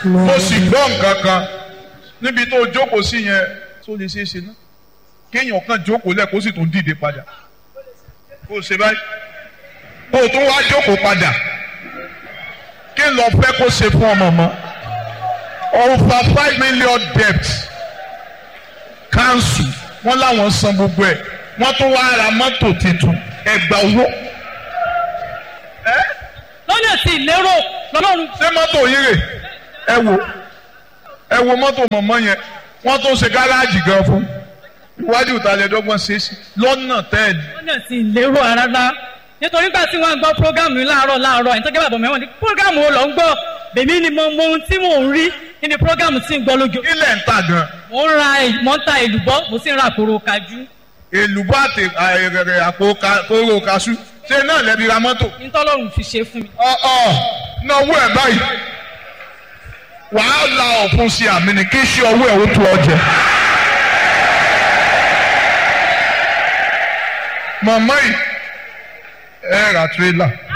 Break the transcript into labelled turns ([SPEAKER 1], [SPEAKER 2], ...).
[SPEAKER 1] mo sì gbọ́ nǹkan kan níbi tó jókòó sí yẹn tó lè ṣeé ṣe náà kéèyàn kan jókòó lẹ̀ kó sì tún dìde padà kó o ṣe báyìí kó o tún wá jókòó padà kí n lọ fẹ́ kó ṣe fún ọmọ mọ́ over five million debt council wọ́n láwọn san gbogbo ẹ̀ wọ́n tún wá ra mọ́tò tuntun ẹgbà owó.
[SPEAKER 2] lọ́nà tí ìlérò lọ́lọ́run
[SPEAKER 1] ṣé mọ́tò yìí rè ẹ wo ẹ wo mọ́tò mọ̀mọ́ yẹn wọ́n tún ṣe gáràjì gan fún iwájú ìtàlẹ́dọ́gbọ̀n ṣe é sí lọ́nà tẹ́ẹ̀lì.
[SPEAKER 2] lọ́nà tí ìlérò rárá nítorí gbà tí wọ́n gbọ́ prógámù yìí láàárọ̀ láàárọ̀ ẹ̀ńtọ́jẹ́ bàbá mẹ́wọ̀n ní prógámù wo lọ ń gbọ́ bèmí ni mo mọ ohun tí mò ń rí nínú prógámù tí ń gbọ́ lójú.
[SPEAKER 1] ilẹ̀ ń ta gan.
[SPEAKER 2] mo ń ra mo ń ta èlùbọ́ mo sì ń ra àkòrò kájú.
[SPEAKER 1] èlùbọ́ àti àìrẹ̀rẹ̀ àpò kóró kaṣú ṣé náà lẹ́bi ra mọ́tò.
[SPEAKER 2] nítọ́lọ́run fi ṣe fún mi.
[SPEAKER 1] ọ ọ náwó ẹ̀ báyìí wàá la ọ̀fun sí àmì ni kí ṣe ọwọ́ ẹ̀ ó tó ọ jẹ. màmá yìí ẹ ra tírélà